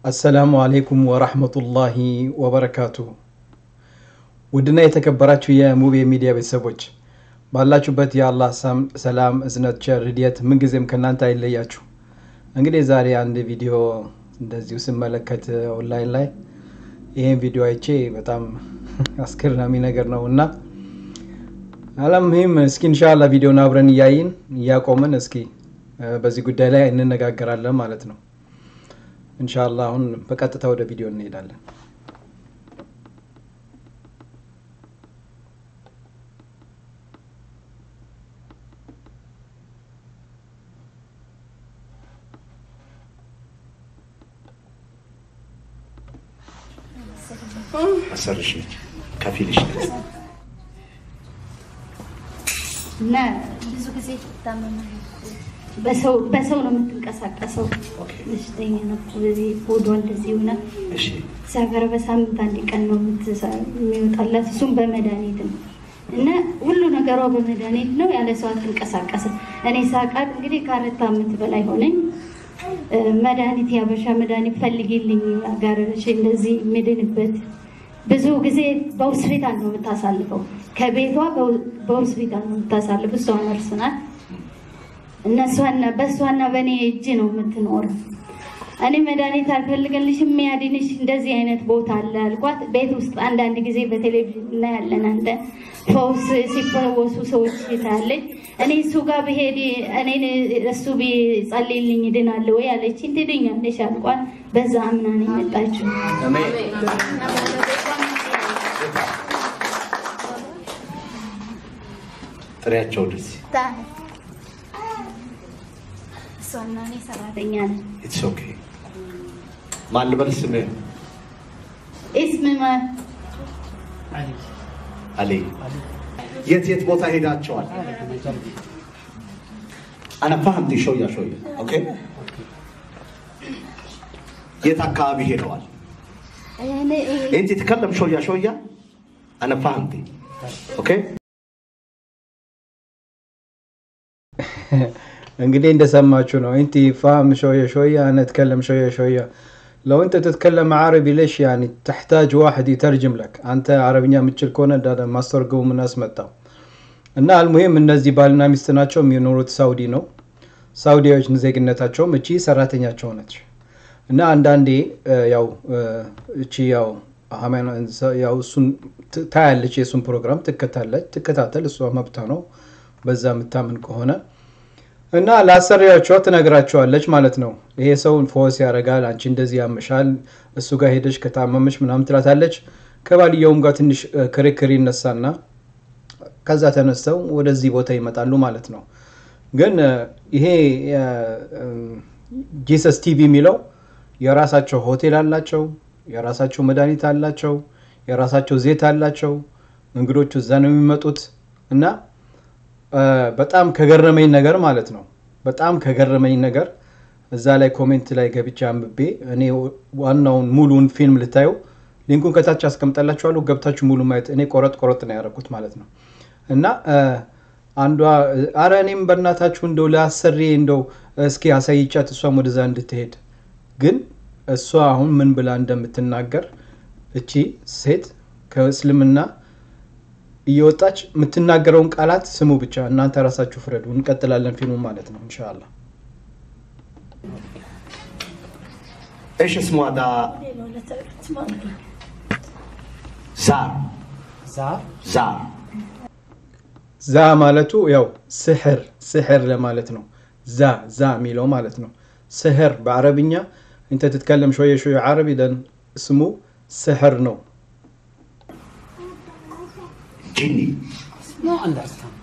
አሰላሙ አሌይኩም ወራህመቱላሂ ወበረካቱሁ። ውድና የተከበራችሁ የሙቤ ሚዲያ ቤተሰቦች ባላችሁበት የአላህ ሰላም፣ እዝነት፣ ቸር፣ ሂድየት ምንጊዜም ከእናንተ አይለያችሁ። እንግዲህ ዛሬ አንድ ቪዲዮ እንደዚሁ ስመለከት ኦንላይን ላይ ይህን ቪዲዮ አይቼ በጣም አስገራሚ ነገር ነው እና አላምም እስኪ እንሻላ ቪዲዮን አብረን እያይን እያቆምን እስኪ በዚህ ጉዳይ ላይ እንነጋገራለን ማለት ነው። እንሻላ አሁን በቀጥታ ወደ ቪዲዮ እንሄዳለን። አሰርሽ ነች ከፊልሽ ነች እና ብዙ ጊዜ ትታመማለች። በሰው በሰው ነው የምትንቀሳቀሰው። በሽተኛ ነው። በዚህ ሆዷ እንደዚህ ሆነ እሺ ሲያገር በሳምንት አንድ ቀን ነው የምትሰ- የሚወጣላት እሱም በመድኃኒት ነው እና ሁሉ ነገሯ በመድኃኒት ነው። ያለ ሰው አትንቀሳቀስም። እኔ ሳቃት እንግዲህ ከአራት ዓመት በላይ ሆነኝ። እ፣ መድኃኒት ያበሻ መድኃኒት ፈልጊልኝ አጋረሽ እንደዚህ የምድንበት ብዙ ጊዜ በሆስፒታል ነው የምታሳልፈው። ከቤቷ በ- በሆስፒታል ነው የምታሳልፈው። እሷ ነርስ ናት። እነሷና በእሷና በእኔ እጅ ነው የምትኖረው። እኔ መድኃኒት አልፈልገልሽም የሚያድንሽ እንደዚህ አይነት ቦታ አለ አልኳት። ቤት ውስጥ አንዳንድ ጊዜ በቴሌቪዥን እናያለን። አንተ ፈውስ ሲፈወሱ ሰዎች ታያለች። እኔ እሱ ጋር ብሄድ እኔን እሱ ቢጸልይልኝ ድናለሁ ወይ አለችኝ። ትድኛለሽ አልኳት። በዛ አምና ነው የመጣችው። ጥሪያቸው ደስ እሷና እኔ ሰራተኛ ነን። ኢትስ ኦኬ ማን ልበል ስምህ እስም ማ- አሊ የት የት ቦታ ሄዳቸዋል አነ ፋህምቲ ሾያ ሾያ ኦኬ የት አካባቢ ሄደዋል እኔ- انت تتكلم شويه شويه انا فهمتي اوكي እንግዲህ እንደሰማችሁ ነው እንቲ ፋهم شوية شوية أنا أتكلم شوية شوية لو أنت تتكلم عربي ليش يعني تحتاج واحد يترجم لك أنت عربኛ የምትችል ከሆነ ዳዳ ማስተርገው ምን አስመጣው እና አልሙሂም እነዚህ ባልና ሚስት ናቸው የሚኖሩት ሳውዲ ነው ሳውዲዎች ዜግነታቸውም እቺ ሰራተኛቸው ነች እና አንዳንዴ እ፣ ያው እ፣ እቺ ያው ሃይማኖት- ያው እሱን ት- ታያለች የእሱን ፕሮግራም ትከታለች ትከታተል እሷ መብቷ ነው በዛ የምታምን ከሆነ እና ለአሰሪያቸዋ ትነግራቸዋለች ማለት ነው። ይሄ ሰው ፎስ ያደርጋል፣ አንቺ እንደዚህ ያመሻል፣ እሱ ጋር ሄደች ከታመመች ምናምን ትላታለች። ከባልየውም ጋር ትንሽ እ፣ ክርክር ይነሳና ከዛ ተነስተው ወደዚህ ቦታ ይመጣሉ ማለት ነው። ግን እ፣ ይሄ ጂሰስ ቲቪ የሚለው የራሳቸው ሆቴል አላቸው፣ የራሳቸው መድኃኒት አላቸው፣ የራሳቸው ዘይት አላቸው። እንግዶቹ እዛ ነው የሚመጡት እና እ፣ በጣም ከገረመኝ ነገር ማለት ነው በጣም ከገረመኝ ነገር እዛ ላይ ኮሜንት ላይ ገብቼ አንብቤ እኔ ዋናውን ሙሉውን ፊልም ልታዩ ሊንኩን ከታች አስቀምጠላችኋለሁ ገብታችሁ ሙሉ ማየት እኔ ቆረጥ ቆረጥ ነው ያደረኩት ማለት ነው እና እ፣ አንዷ አረ እኔም በእናታችሁ እንደው ለአሰሪ እንደው እስኪ አሳይቻት እሷም ወደዛ እንድትሄድ ግን እሷ አሁን ምን ብላ እንደምትናገር እቺ ሴት ከእስልምና እየወጣች የምትናገረውን ቃላት ስሙ ብቻ እናንተ ራሳችሁ ፍረዱ። እንቀጥላለን ፊልሙ ማለት ነው እንሻላ። ايش اسمه هذا زار زار ዛ ማለቱ ያው ስሕር ስሕር ለማለት ነው። ዛ ዛ የሚለው ማለት ነው። ስሕር በአረብኛ እንተ ትትከለም ሾየ ሾየ ዓረቢ ደን ስሙ ስሕር ነው። جني No understand.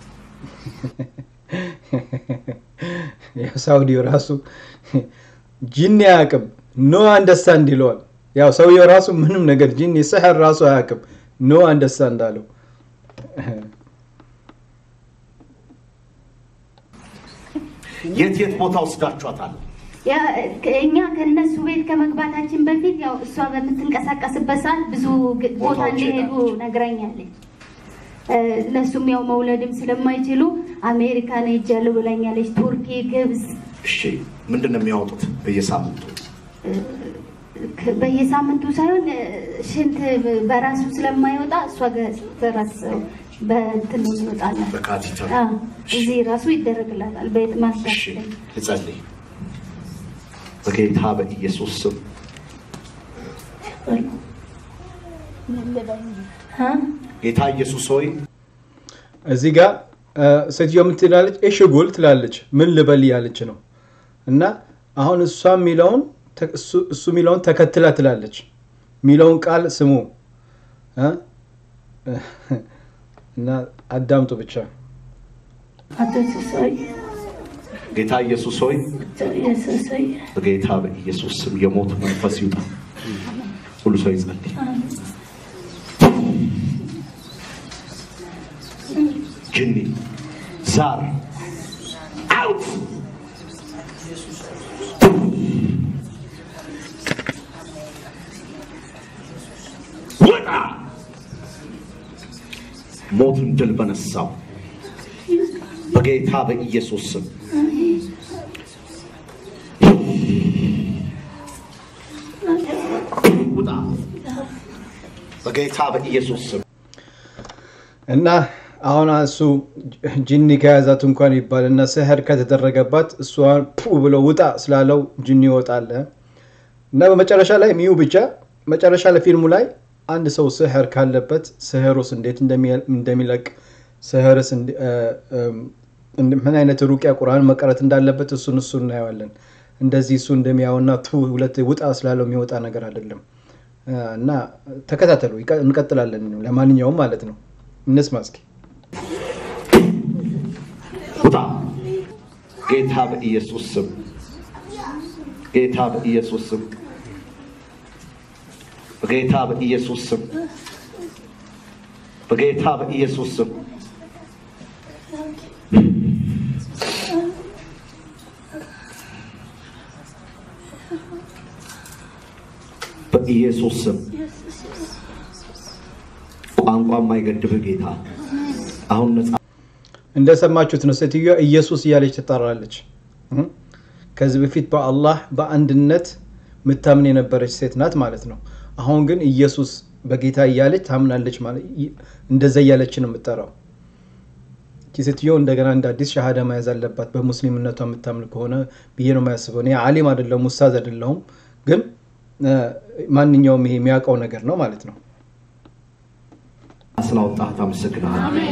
ያው ሳውዲው ራሱ ጂኒ አያውቅም ኖ አንደርስታንድ ይለዋል። ያው ሰውየው ራሱ ምንም ነገር ጂኒ ስሕር ራሱ አያውቅም ኖ አንደርስታንድ አለው። የት የት ቦታ ወስዳችኋታል ያ እኛ ከነሱ ቤት ከመግባታችን በፊት ያው እሷ በምትንቀሳቀስበት ሰዓት ብዙ ግ- ቦታ ቦታዎች እንደሄዱ ነግራኛለች። እ፣ እነሱም ያው መውለድም ስለማይችሉ አሜሪካን ሄጃለሁ ብላኛለች። ቱርኪ፣ ግብፅ እሺ ምንድን ነው የሚያወጡት በየሳምንቱ ክ- በየሳምንቱ ሳይሆን እ፣ ሽንት በራሱ ስለማይወጣ እሷ ጋር በራስ በእንትን ነው ይወጣላል። በካቲተር አዎ፣ እዚህ ራሱ ይደረግላታል። በየት ማስታት እሺ ላይ ልጸልይ። በጌታ በኢየሱስ ስም እ? ጌታ ኢየሱስ ሆይ እዚህ ጋር እ፣ ሴትዮ ምን ትላለች? እሺ ጉል ትላለች። ምን ልበል እያለች ነው። እና አሁን እሷ የሚለውን ተ- እሱ- እሱ የሚለውን ተከትላ ትላለች። የሚለውን ቃል ስሙ እ? እና አዳምጡ ብቻ። አቶ ሲሳይ ጌታ ኢየሱስ ሆይ ኢየሱስ ሆይ በጌታ በኢየሱስ ስም የሞት መንፈስ ይውጣ። ሁሉ ሰው ይጸልይ። ጅኒ ዛር አውት ውጣ። ሞትን ድል በነሳው በጌታ በኢየሱስ ስም ውጣ። በጌታ በኢየሱስ ስም እና አሁን እሱ ጅኒ ከያዛት እንኳን ይባል እና ስህር ከተደረገባት እሷን ፑ ብሎ ውጣ ስላለው ጅኒ ይወጣል። እና በመጨረሻ ላይ ሚዩ ብቻ መጨረሻ ለፊልሙ ላይ አንድ ሰው ስህር ካለበት ስህሩስ እንዴት እንደሚ- እንደሚለቅ ስህርስ እንዲ- እ፣ እም፣ እንድ- ምን አይነት ሩቅያ ቁርአን መቀረት እንዳለበት እሱን እሱ እናየዋለን። እንደዚህ እሱ እንደሚያውና ቱ ሁለት ውጣ ስላለው የሚወጣ ነገር አይደለም። እ፣ እና ተከታተሉ፣ ይቀ- እንቀጥላለን። ለማንኛውም ማለት ነው እንስማ እስኪ። ውጣ። ጌታ በኢየሱስ ስም ጌታ በኢየሱስ ስም በጌታ በኢየሱስ ስም በጌታ በኢየሱስ ስም በኢየሱስ ስም ቋንቋ የማይገድብህ ጌታ አሁን ነፃ እንደሰማችሁት ነው። ሴትዮዋ ኢየሱስ እያለች ትጠራለች። እም? ከዚህ በፊት በአላህ በአንድነት ምታምን የነበረች ሴት ናት ማለት ነው። አሁን ግን ኢየሱስ በጌታ እያለች ታምናለች ማለት ይ- እንደዛ እያለች ነው የምጠራው። ይቺ ሴትዮ እንደገና እንደ አዲስ ሻሃዳ መያዝ አለባት በሙስሊምነቷ የምታምን ከሆነ ብዬ ነው የማያስበው። እኔ አሊም አይደለሁም ውስታዝ አይደለሁም፣ ግን እ፣ ማንኛውም ይሄ የሚያውቀው ነገር ነው ማለት ነው። ስላወጣህ አመሰግናለሁ።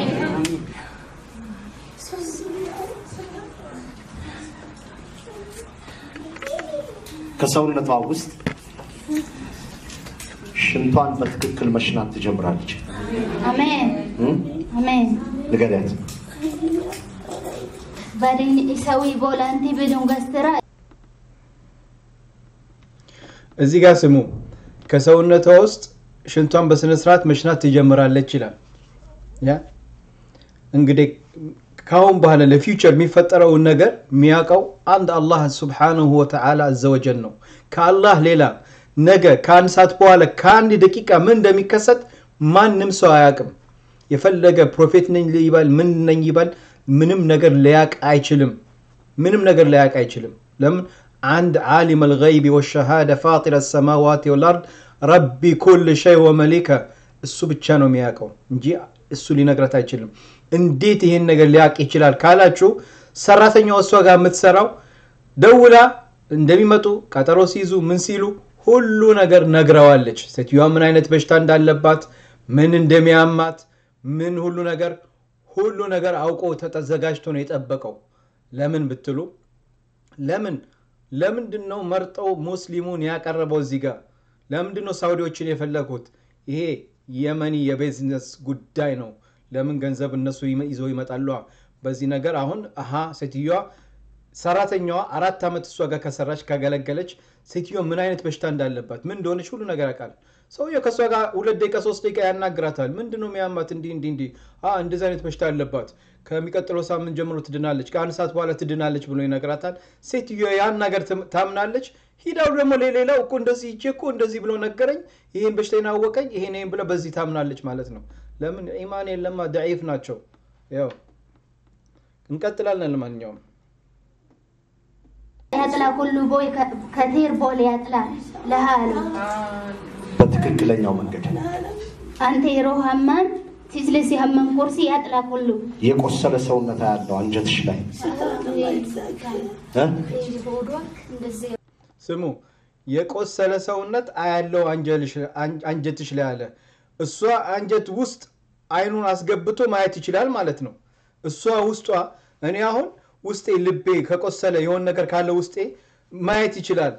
ከሰውነቷ ውስጥ ሽንቷን በትክክል መሽናት ትጀምራለች። አሜን እም? አሜን ንገሪያት። ባሪን ኢሳዊ ቦላንቲ ብዱን ገስትራ እዚህ ጋር ስሙ። ከሰውነቷ ውስጥ ሽንቷን በስነ ስርዓት መሽናት ትጀምራለች ይላል። ያ እንግዲህ ካሁን በኋላ ለፊውቸር የሚፈጠረውን ነገር የሚያውቀው አንድ አላህ ሱብሓነሁ ወተዓላ አዘወጀል ነው። ከአላህ ሌላ ነገ ከአንድ ሰዓት በኋላ ከአንድ ደቂቃ ምን እንደሚከሰት ማንም ሰው አያውቅም። የፈለገ ፕሮፌት ነኝ ይባል ምን ነኝ ይባል ምንም ነገር ሊያውቅ አይችልም። ምንም ነገር ሊያውቅ አይችልም። ለምን? አንድ ዓሊም አልገይቢ ወሸሃደ ፋጢር ሰማዋት ወልአርድ ረቢ ኩል ሸይ ወመሊከ እሱ ብቻ ነው የሚያውቀው እንጂ እሱ ሊነግረት አይችልም። እንዴት ይሄን ነገር ሊያውቅ ይችላል ካላችሁ ሰራተኛዋ እሷ ጋር የምትሰራው ደውላ እንደሚመጡ ቀጠሮ ሲይዙ ምን ሲሉ ሁሉ ነገር ነግረዋለች። ሴትዮዋ ምን አይነት በሽታ እንዳለባት፣ ምን እንደሚያማት፣ ምን ሁሉ ነገር ሁሉ ነገር አውቆ ተዘጋጅቶ ነው የጠበቀው። ለምን ብትሉ ለምን ለምንድን ነው መርጠው ሙስሊሙን ያቀረበው እዚህ ጋር? ለምንድን ነው ሳውዲዎችን የፈለጉት? ይሄ የመኒ የቢዝነስ ጉዳይ ነው። ለምን ገንዘብ እነሱ ይመ- ይዘው ይመጣሉ። በዚህ ነገር አሁን አሀ ሴትዮዋ ሰራተኛዋ አራት ዓመት እሷ ጋር ከሰራች ካገለገለች ሴትዮዋ ምን አይነት በሽታ እንዳለባት ምን እንደሆነች ሁሉ ነገር ያውቃል። ሰውየው ከእሷ ጋር ሁለት ደቂቃ ሶስት ደቂቃ ያናግራታል። ምንድን ነው የሚያማት? እንዲህ እንዲህ እንዲህ አ እንደዚህ አይነት በሽታ አለባት፣ ከሚቀጥለው ሳምንት ጀምሮ ትድናለች፣ ከአንድ ሰዓት በኋላ ትድናለች ብሎ ይነግራታል። ሴትዮ ያን ነገር ትም- ታምናለች። ሂዳው ደግሞ ሌላው እኮ እንደዚህ ይቼ እኮ እንደዚህ ብሎ ነገረኝ፣ ይሄን በሽታ አወቀኝ፣ ይሄን ይሄን ብለ በዚህ ታምናለች ማለት ነው። ለምን ኢማን የለማ ደዒፍ ናቸው። ያው እንቀጥላለን። ለማንኛውም ያጥላ ኩሉ ቦይ ከቴር ቦል ያጥላ ለሃሉ በትክክለኛው መንገድ አንተ የሮ ሀማን ሲስለሲ ሀመን ኮርሲ ያጥላ ኩሉ የቆሰለ ሰውነት ያለው አንጀትሽ ላይ እ? ስሙ የቆሰለ ሰውነት አያለው አንጀልሽ- አን- አንጀትሽ ላይ አለ። እሷ አንጀት ውስጥ አይኑን አስገብቶ ማየት ይችላል ማለት ነው። እሷ ውስጧ እኔ አሁን ውስጤ ልቤ ከቆሰለ የሆነ ነገር ካለ ውስጤ ማየት ይችላል።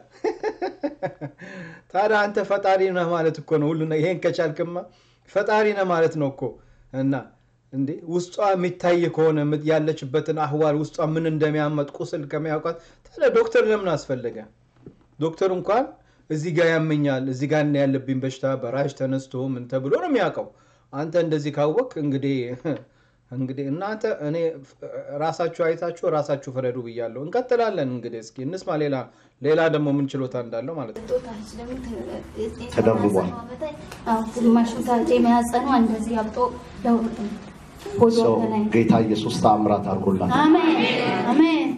ታዲያ አንተ ፈጣሪ ነህ ማለት እኮ ነው። ሁሉ ይሄን ከቻልክማ ፈጣሪ ነህ ማለት ነው እኮ እና እንዴ ውስጧ የሚታይ ከሆነ የምት- ያለችበትን አህዋል ውስጧ ምን እንደሚያመጥ ቁስል ከሚያውቃት ታዲያ ዶክተር ለምን አስፈለገ? ዶክተር እንኳን እዚህ ጋር ያመኛል እዚህ ጋር እና ያለብኝ በሽታ በራሽ ተነስቶ ምን ተብሎ ነው የሚያውቀው። አንተ እንደዚህ ካወቅ እንግዲህ እንግዲህ እናንተ እኔ ራሳችሁ አይታችሁ ራሳችሁ ፍረዱ ብያለሁ። እንቀጥላለን እንግዲህ እስኪ እንስማ። ሌላ ሌላ ደግሞ ምን ችሎታ እንዳለው ማለት ነው። ተደርቧል። ግማሹ ታጭ የሚያጸኑ እንደዚህ አብጦ ለውጥ ነው ሆዶ ሰው ከላይ ጌታ ኢየሱስ ተአምራት አድርጎላል። አሜን አሜን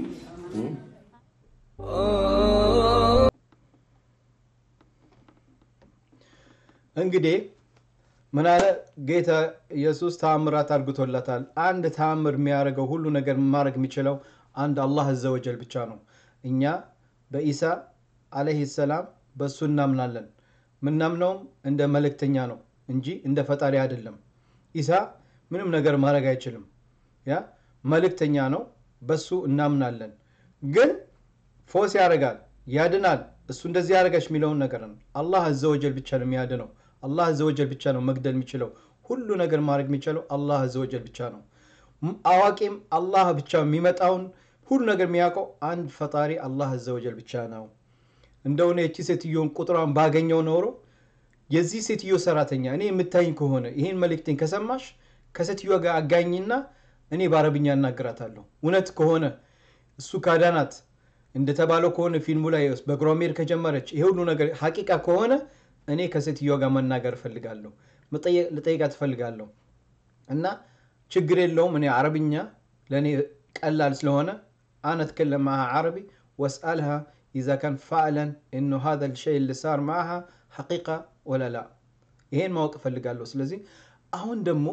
እንግዲህ ምን አለ ጌታ ኢየሱስ ተአምራት አድርግቶላታል። አንድ ተአምር የሚያደርገው ሁሉ ነገር ማድረግ የሚችለው አንድ አላህ አዘወጀል ብቻ ነው። እኛ በኢሳ አለይሂ ሰላም በእሱ እናምናለን። ምናምነውም እንደ መልእክተኛ ነው እንጂ እንደ ፈጣሪ አይደለም። ኢሳ ምንም ነገር ማድረግ አይችልም። ያ መልእክተኛ ነው፣ በሱ እናምናለን። ግን ፎስ ያደርጋል፣ ያድናል። እሱ እንደዚህ ያደረገች የሚለውን ነገር ነው። አላህ አዘወጀል ብቻ ነው የሚያድነው። አላህ አዘወጀል ብቻ ነው መግደል የሚችለው። ሁሉ ነገር ማድረግ የሚችለው አላህ አዘወጀል ብቻ ነው። ም- አዋቂም አላህ ብቻ የሚመጣውን ሁሉ ነገር የሚያውቀው አንድ ፈጣሪ አላህ አዘወጀል ብቻ ነው። እንደሆነ የቺ ሴትዮን ቁጥሯን ባገኘው ኖሮ የዚህ ሴትዮ ሰራተኛ እኔ የምታይኝ ከሆነ ይህን መልእክቴን ከሰማሽ ከሴትዮዋ ጋር አጋኝና እኔ በአረብኛ እናገራታለሁ። እውነት ከሆነ እሱ ካዳናት እንደተባለው ከሆነ ፊልሙ ላይ በእግሯ መሄድ ከጀመረች ይሄ ሁሉ ነገር ሀቂቃ ከሆነ እኔ ከሴትዮዋ ጋር መናገር እፈልጋለሁ፣ መጠየቅ- ልጠይቃት እፈልጋለሁ። እና ችግር የለውም እኔ አረብኛ ለእኔ ቀላል ስለሆነ አነ ትከለም ማሃ ዓረቢ ወስአልሃ ኢዛ ካን ፋዕለን እኑ ሃذا الشيء اللي صار معها حقيقة ولا لا ይሄን ማወቅ እፈልጋለሁ። ስለዚህ አሁን ደግሞ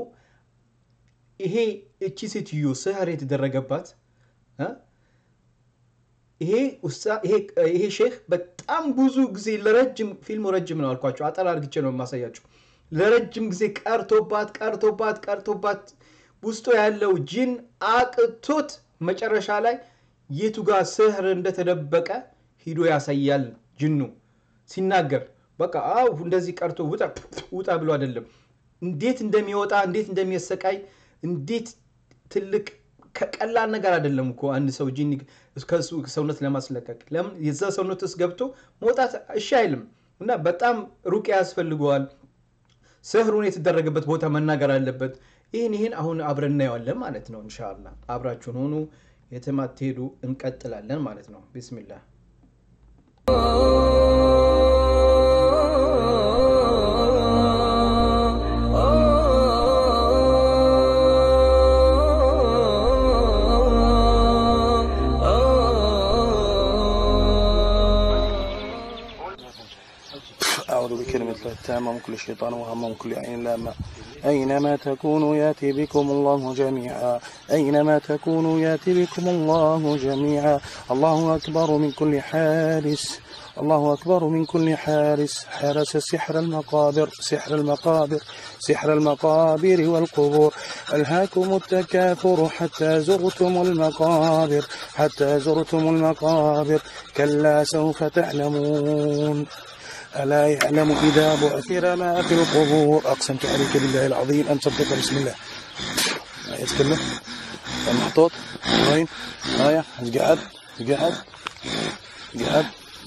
ይሄ እቺ ሴትዮ ስህር የተደረገባት እ? ይሄ ውሳ- ይሄ- ይሄ ሼክ በጣም ብዙ ጊዜ ለረጅም ፊልሙ ረጅም ነው አልኳቸው። አጠር አድርግቼ ነው የማሳያቸው። ለረጅም ጊዜ ቀርቶባት ቀርቶባት ቀርቶባት ውስጡ ያለው ጂን አቅቶት መጨረሻ ላይ የቱ ጋር ስህር እንደተደበቀ ሂዶ ያሳያል። ጅኑ ሲናገር በቃ አው እንደዚህ ቀርቶ ውጣ ውጣ ብሎ አይደለም እንዴት እንደሚወጣ እንዴት እንደሚያሰቃይ እንዴት ትልቅ ከቀላል ነገር አይደለም እኮ አንድ ሰው ጂኒ ከሱ ሰውነት ለማስለቀቅ ለምን የዛ ሰውነት ውስጥ ገብቶ መውጣት እሺ አይልም እና በጣም ሩቅ ያስፈልገዋል ስህሩን የተደረገበት ቦታ መናገር አለበት ይህን ይህን አሁን አብረን እናየዋለን ማለት ነው እንሻላ አብራችሁን ሆኑ የትም አትሄዱ እንቀጥላለን ማለት ነው ቢስሚላህ أعوذ بكلمة الله التامة من كل شيطان وهم من كل عين لامة أينما تكونوا يأتي بكم الله جميعا أينما تكونوا يأتي بكم الله جميعا الله أكبر من كل حارس الله أكبر من كل حارس حرس سحر المقابر سحر المقابر سحر المقابر والقبور ألهاكم التكاثر حتى زرتم المقابر حتى زرتم المقابر كلا سوف تعلمون ألا يعلم إذا بعثر ما في القبور أقسمت عليك بالله العظيم أن تصدق بسم الله ما يتكلم المحطوط وين هايا قعد قعد قعد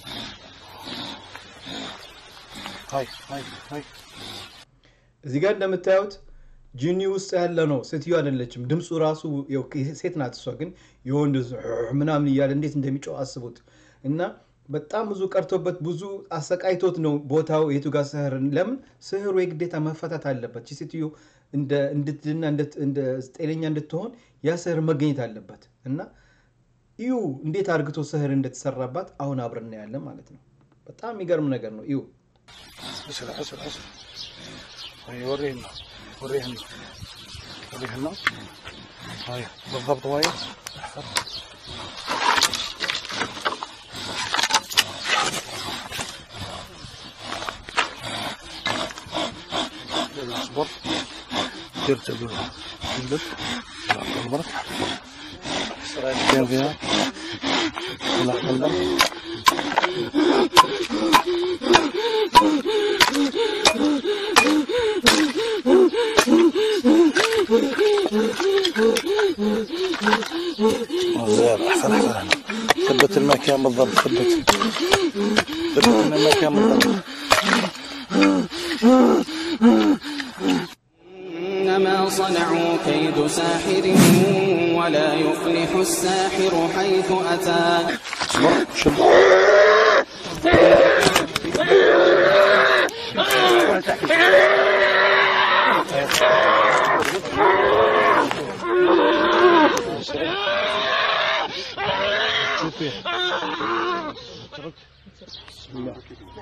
هاي هاي هاي እዚህ ጋር እንደምታዩት ጂኒ ውስጥ ያለ ነው ሴትዮ አይደለችም ድምፁ ራሱ ያው ሴት ናት እሷ ግን የወንድ ምናምን እያለ እንዴት እንደሚጮህ አስቡት እና በጣም ብዙ ቀርቶበት ብዙ አሰቃይቶት ነው ቦታው የቱ ጋር ስህር ለምን ስህሩ የግዴታ መፈታት አለበት ይህ ሴትዮ እንደ- እንድትድና እንደ- እንደ ጤነኛ እንድትሆን ያ ስህር መገኘት አለበት እና እዩ እንዴት አርግቶ ስህር እንደተሰራባት አሁን አብረን እናያለን ማለት ነው። በጣም የሚገርም ነገር ነው። እዩ اسرع اسرع اسرع هاي ورينا ورينا ورينا هاي بالضبط وهي اصبر ترتب تنبت قلبك كان فيها طلع قلبك زين احسن احسن ثبت المكان بالضبط ثبت ثبت المكان بالضبط إنما صنعوا كيد ساحر ولا يفلح الساحر حيث أتى اصبر شد شوف فيه اترك بسم الله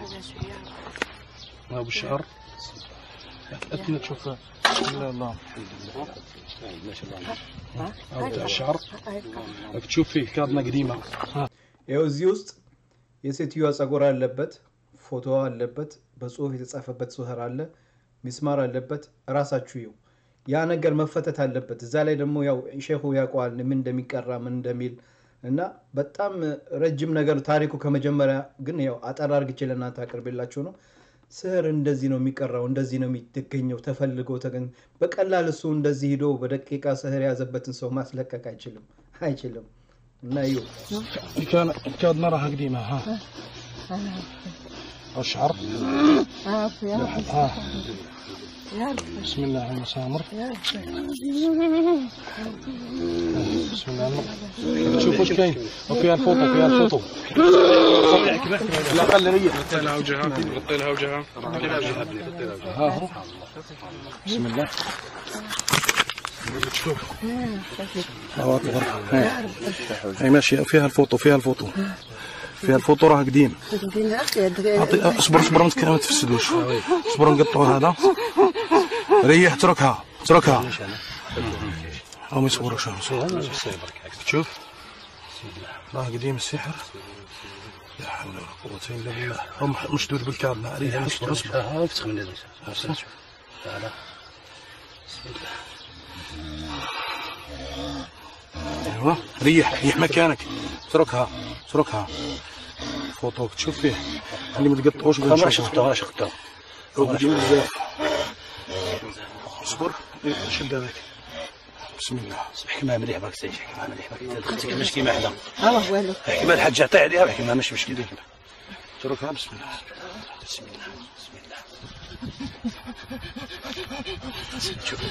ما ابو شعر اتمنى تشوف بسم الله الله ما شاء الله بتاع الشعر بدك تشوف فيه كارنه قديمه ها ይኸው እዚህ ውስጥ የሴትዮዋ ጸጉር አለበት፣ ፎቶዋ አለበት፣ በጽሁፍ የተጻፈበት ስህር አለ፣ ሚስማር አለበት። እራሳችሁ ይው ያ ነገር መፈተት አለበት። እዛ ላይ ደግሞ ያው ሼኹ ያውቀዋል ምን እንደሚቀራ ምን እንደሚል እና በጣም ረጅም ነገር ታሪኩ ከመጀመሪያ ግን ያው አጠር አርግቼ ለእናንተ አቅርቤላችሁ ነው። ስህር እንደዚህ ነው የሚቀራው፣ እንደዚህ ነው የሚገኘው፣ ተፈልጎ ተገኝ በቀላል እሱ እንደዚህ ሂዶ በደቂቃ ስህር የያዘበትን ሰው ማስለቀቅ አይችልም አይችልም። እና ይው كان كان مرة قديمة ها الشعر ها بسم الله المسامر بسم الله الم- شوف وش كاين وفيها الفوطو فيها الفوطو لا خلي ريح غطي لها وجهها غطي لها وجهها ها هو بسم الله شوف الله اكبر هاي هاي ماشية فيها الفوطو فيها الفوطو فيها الفوطو راه قديم أعطي- اصبر اصبر ما تك- ما تفسدوش اصبر نقطعوا هذا ريح اتركها اتركها او ما يصبروش شوف راه قديم السحر لا حول ولا قوة الا بالله هم مشدود بالكابل ريح اصبر اصبر اصبر ايوه ريح ريح مكانك اتركها اتركها فوطوك تشوف فيه اللي ما تقطعوش ما شفته ما شفته قديم بزاف اصبر إيه، شد هذاك بسم الله احكي معها مليح باك سيدي احكي معها مليح باك دخلتك مش كيما حدا احكي مع الحاج عطيه عليها احكي معها مش مشكله اتركها بسم الله بسم الله بسم الله شوف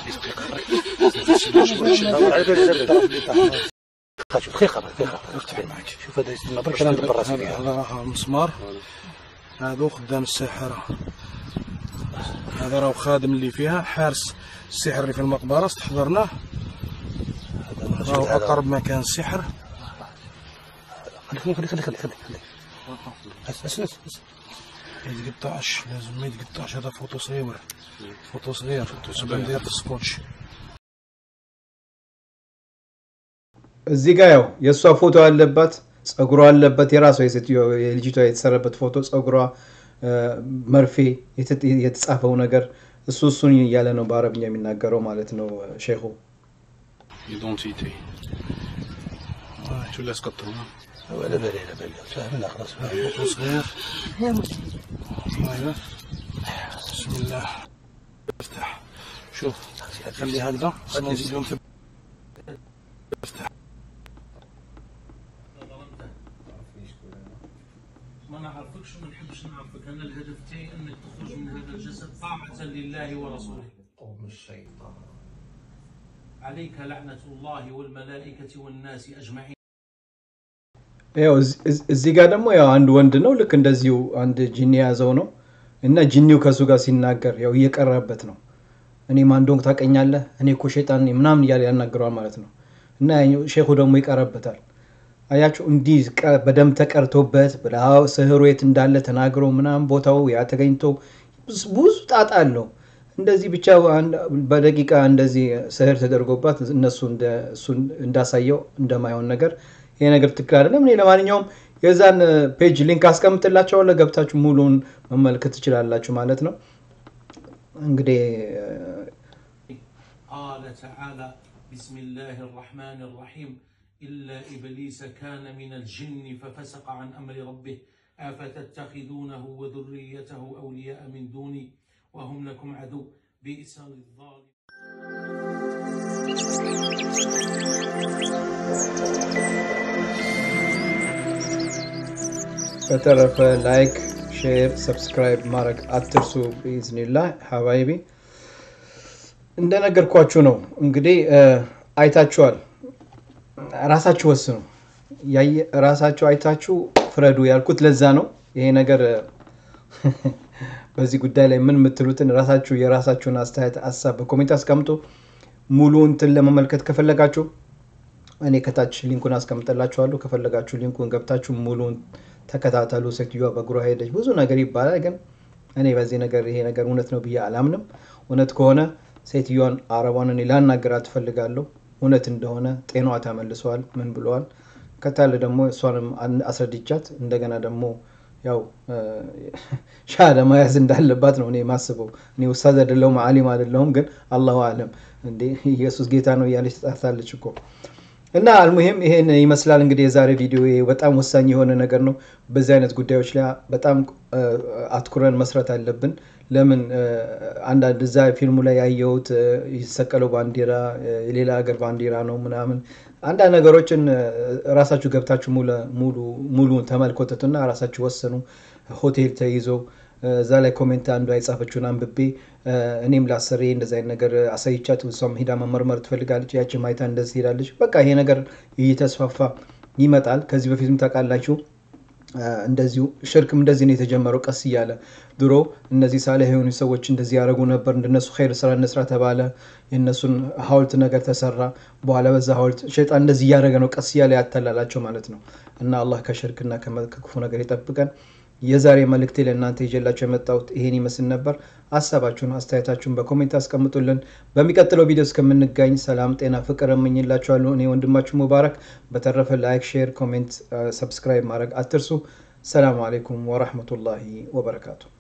شوف خيخة خيخة شوف هذا يستنى برك انا ندبر راسي هذا فيها هذا راه مسمار هذا خدام الساحرة هذا راه خادم اللي فيها حارس السحر اللي في المقبرة استحضرناه راهو أقرب مكان السحر خلي خلي خلي خلي خلي خلي بس بس بس ما يتقطعش لازم ما يتقطعش هذا فوتو صغير فوتو صغير فوتو صغير ندير السكوتش እዚህ ጋር ያው የእሷ ፎቶ አለባት፣ ጸጉሯ አለበት፣ የራሷ የሴትዮ የልጅቷ የተሰራበት ፎቶ፣ ጸጉሯ፣ እ፣ መርፌ፣ የተ- የተጻፈው ነገር እሱ እሱን እያለ ነው በአረብኛ የሚናገረው ማለት ነው ሼኹ። ايدونتيتي شو اللي اسقطهم ولا بالي لا بالي فهمنا خلاص فوتو صغير ايوه بسم الله افتح شوف خلي هكذا نزيدهم في ما نعرفكش وما نحبش نعرفك انا الهدف تاعي انك تخرج من هذا الجسد طاعة لله ورسوله قوم الشيطان عليك لعنة الله والملائكة والناس أجمعين ያው እዚ- እዚ- እዚህ ጋር ደግሞ ያው አንድ ወንድ ነው ልክ እንደዚሁ አንድ ጂኒ የያዘው ነው እና ጂኒው ከእሱ ጋር ሲናገር ያው እየቀረበት ነው። እኔ ማን እንደሆንኩ ታውቀኛለህ፣ እኔ እኮ ሸይጣን ነኝ ምናምን እያለ ያናግረዋል ማለት ነው። እና ያኛው ሼኹ ደግሞ ይቀረበታል። አያችሁ እንዲህ ቀ- በደንብ ተቀርቶበት ብልሃው ስህሩ የት እንዳለ ተናግሮ ምናምን ቦታው ያ ተገኝቶ ብዙ ብዙ ጣጣ አለው። እንደዚህ ብቻ አንድ- በደቂቃ እንደዚህ ስህር ተደርጎባት እነሱ እንደ- እሱ እንዳሳየው እንደማይሆን ነገር ይሄ ነገር ትክክል አይደለም። እኔ ለማንኛውም የዛን ፔጅ ሊንክ አስቀምጥላቸዋለሁ ገብታችሁ ሙሉውን መመልከት ትችላላችሁ ማለት ነው። እንግዲህ قال تعالى بسم الله الرحمن الرحيم إلا إبليس كان من الجن ففسق عن أمر ربه أفتتخذونه وذريته أولياء من دوني وهم لكم عدو بئس للظالم በተረፈ ላይክ፣ ሼር፣ ሰብስክራይብ ማድረግ አትርሱ። ቢዝኒላ ሀባይቢ እንደነገርኳችሁ ነው እንግዲህ እ፣ አይታችኋል። ራሳችሁ ወስኑ። ያየ- ራሳችሁ አይታችሁ ፍረዱ ያልኩት ለዛ ነው። ይሄ ነገር እ፣ በዚህ ጉዳይ ላይ ምን የምትሉትን ራሳችሁ የራሳችሁን አስተያየት ሀሳብ በኮሜንት አስቀምጡ። ሙሉ እንትን ለመመልከት ከፈለጋችሁ እኔ ከታች ሊንኩን አስቀምጠላችኋለሁ። ከፈለጋችሁ ሊንኩን ገብታችሁ ሙሉን ተከታተሉ። ሴትዮዋ በእግሯ ሄደች፣ ብዙ ነገር ይባላል፣ ግን እኔ በዚህ ነገር ይሄ ነገር እውነት ነው ብዬ አላምንም። እውነት ከሆነ ሴትዮዋን አረቧን እኔ ላናገራት ትፈልጋለሁ። እውነት እንደሆነ ጤናዋ ተመልሰዋል፣ ምን ብለዋል። ከታለ ደግሞ እሷንም አን- አስረድቻት እንደገና ደግሞ ያው እ፣ ሻሃዳ መያዝ እንዳለባት ነው እኔ ማስበው። እኔ ውስታዝ አይደለሁም አሊም አይደለሁም፣ ግን አላሁ አለም እንዴ ኢየሱስ ጌታ ነው እያለች ትጣርታለች እኮ እና አልሙሂም ይሄን ይመስላል እንግዲህ የዛሬ ቪዲዮ ይሄ በጣም ወሳኝ የሆነ ነገር ነው። በዚህ አይነት ጉዳዮች ላይ በጣም እ፣ አትኩረን መስራት አለብን። ለምን እ፣ አንዳንድ እዛ ፊልሙ ላይ ያየሁት እ፣ የተሰቀለው ባንዲራ እ፣ የሌላ ሀገር ባንዲራ ነው ምናምን አንዳንድ ነገሮችን እ፣ ራሳችሁ ገብታችሁ ሙሉ- ሙሉ ሙሉ ተመልኮተቱና ራሳችሁ ወሰኑ። ሆቴል ተይዘው እ፣ እዛ ላይ ኮሜንት አንዷ የጻፈችውን አንብቤ እ፣ እኔም ላሰሬ እንደዚ አይነት ነገር አሳይቻት እሷም ሂዳ መመርመር ትፈልጋለች። ያቺ ማይታ እንደዚህ ሄዳለች። በቃ ይሄ ነገር እየተስፋፋ ይመጣል። ከዚህ በፊትም ታውቃላችሁ እ፣ እንደዚሁ ሽርክም እንደዚህ ነው የተጀመረው ቀስ እያለ ድሮ እነዚህ ሳሊህ የሆኑ ሰዎች እንደዚህ ያደረጉ ነበር እንደነሱ ኸይር ስራ እንስራ ተባለ የእነሱን ሀውልት ነገር ተሰራ በኋላ በዛ ሀውልት ሸይጣን እንደዚህ እያደረገ ነው ቀስ እያለ ያተላላቸው ማለት ነው እና አላህ ከሽርክና ከመ- ከክፉ ነገር ይጠብቀን የዛሬ መልእክቴ ለእናንተ ይዤላቸው የመጣሁት ይሄን ይመስል ነበር ሀሳባችሁን አስተያየታችሁን በኮሜንት አስቀምጡልን በሚቀጥለው ቪዲዮ እስከምንጋኝ ሰላም ጤና ፍቅር እመኝላችኋለሁ እኔ ወንድማችሁ ሙባረክ በተረፈ ላይክ ሼር ኮሜንት ሰብስክራይብ ማድረግ አትርሱ ሰላሙ አሌይኩም ወራህመቱላሂ ወበረካቱ